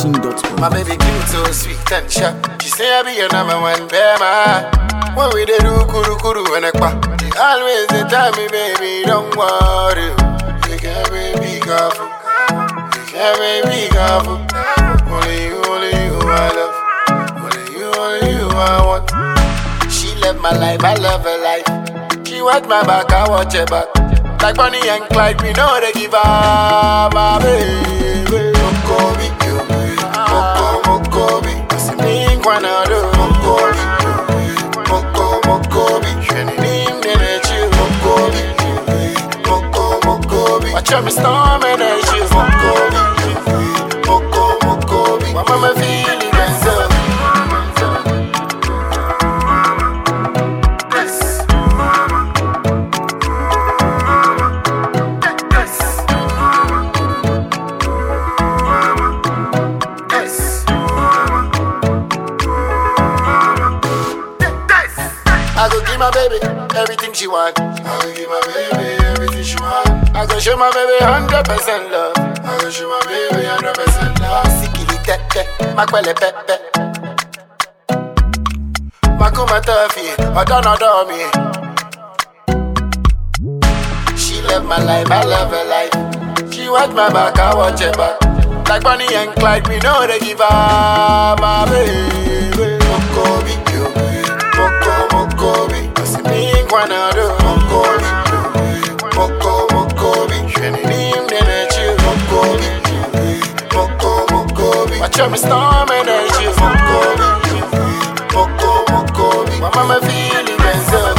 ZackNation.com. My baby cute, so sweet and sharp. She say I be your number one bema. When we dey do kuru kuru and ekpa, she always dey tell me, baby, don't worry. You can be careful. You can be careful. Only you, only you I love. Only you, only you I want. She love my life, I love her life. She watch my back, I watch her back. Like Bonnie and Clyde, we know they give up, my baby. Mokobi, you. Moko, Mokobi. Asi mi kwanado. Mokobi, you. Moko, Mokobi. Sheni nim nene chill. Mokobi, you. Moko, Mokobi. Watch out me storm and I chill. Mokobi, you. Moko, Mokobi. My mama feeling myself. Yes. Yes. I go give my baby everything she want. I go give my baby everything she want. I go show my baby hundred percent love. I go show my baby hundred percent love. Sikili tete, makwele pepe. Makuma tofi, odon odon me. She love my life, I love her life. She watch my back, I watch her back. Like Bonnie and Clyde, we know they give up my baby. Mokobi, you. Moko, Mokobi. Asi mi kwanado. Mokobi, you. Moko, Mokobi. Sheni nim nene chill. Mokobi, you. Moko, Mokobi. Watch out me storm and I chill. Mokobi, you. Moko, Mokobi. My mama feeling myself.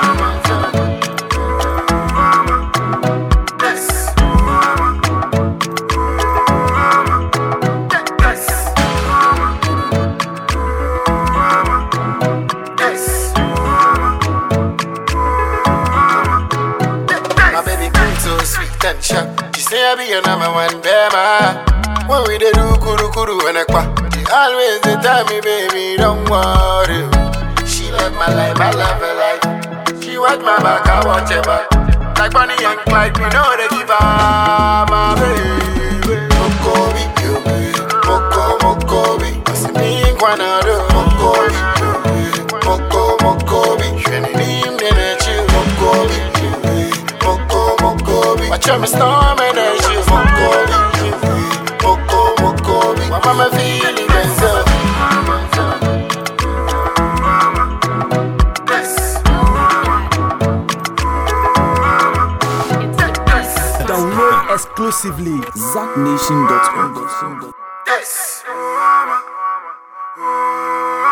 Yes. Yes. My baby queen so sweet and sharp. She say I be your number one bema. When we dey do kuru kuru and ekpa, she always dey tell me, baby, don't worry. She love my life, I love her life. She watch my back, I watch her back. Like Bonnie and Clyde, we know they give her my baby. Mokobi, you. Moko, Mokobi. Asi mi kwanado. Mokobi, you. Moko, Mokobi. Sheni nim nene chill. Mokobi, you. Moko, Mokobi. Watch out me storm and I chill. Mokobi, you. Moko, Mokobi. My mama feeling myself. Yes. Download exclusively ZackNation.com. Yes.